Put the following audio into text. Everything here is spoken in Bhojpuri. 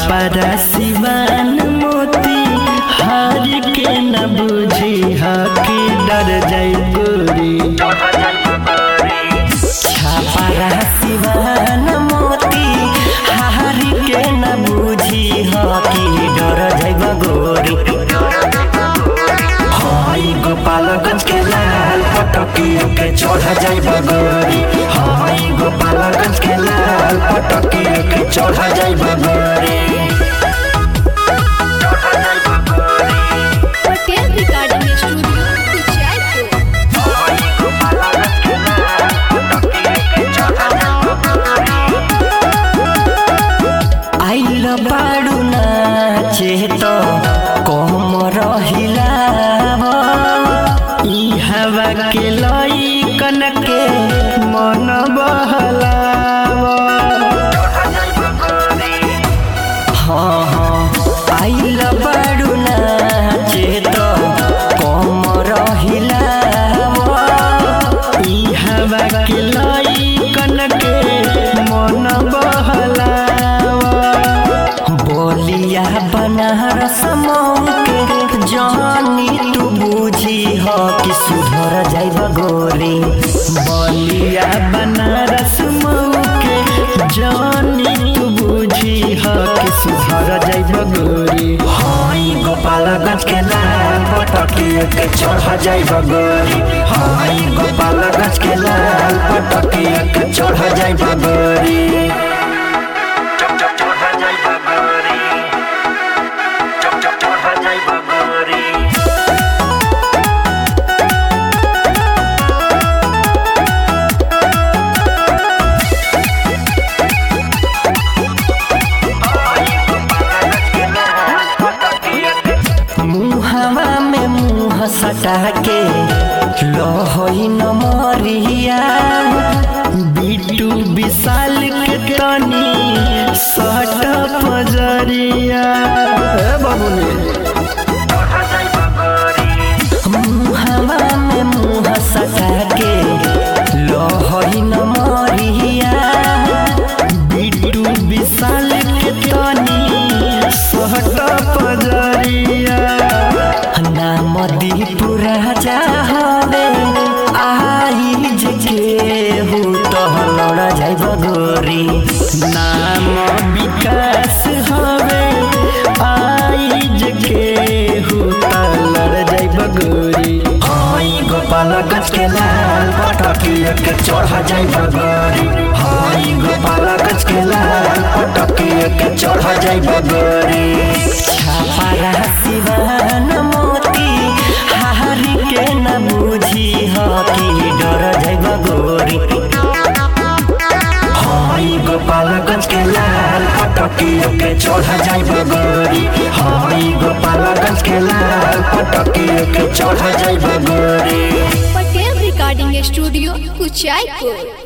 छापरा सिवान मोती हार के न बुझी हकी डर जाई गोरी छापरा सिवान मोती हार के न बुझी हकी डर जाई गोरी हाई गोपालगंज के लाल पटकियों के चढ़ जाई गोरी हाई गोपालगंज के लाल पटकियों के चढ़ जाई गोरी पटेल रिकॉर्डिंग स्टूडियो कुचायपुर आइल बाडू नाचे त कम रहिलाव ई हवा के लइकन के मन बहलाव हाँ हाँ आइल बाडू नाचे त कम रहिलाव ई हवा के लइकन के मन बहलाव बोलिया बनारस के जानी तू बूझी हो कि सुधर जाइब गोरी बोलिया बनारस के जानी तू बूझी हो कि सुधर जाइब गोरी हाई गोपालगंज के लाल पटकिए के चढ़ जाइब गोरी हाई गोपालगंज के लाल पटकिए के चढ़ जाइब गोरी मुहवा में मुँह सटा के लहई न मरिया बिटू विशाल के तनी सट पजरिया मुहवा में मुँह सटा के लहई न मरिया बिटू विशाल के तनी सट पजरिया नाम दीपू राजा हवे आई जे हो तो लड़ जाइब गोरी नाम विकास हवे आई जे हो तो लड़ जाइब गोरी हाई गोपालगंज के लाल पटकिए के चढ़ जाइब गोरी हाई गोपालगंज के लाल पटकिए के चढ़ जाइब गोरी छापरा सिवान मोती हारी के न बुझी हो कि डर जाइब गोरी हाई गोपालगंज के लाल पटकियों के चढ़ जाइब गोरी हाई गोपालगंज के लाल पटकियों के चढ़ जाइब गोरी पटेल रिकॉर्डिंग स्टूडियो कुचायपुर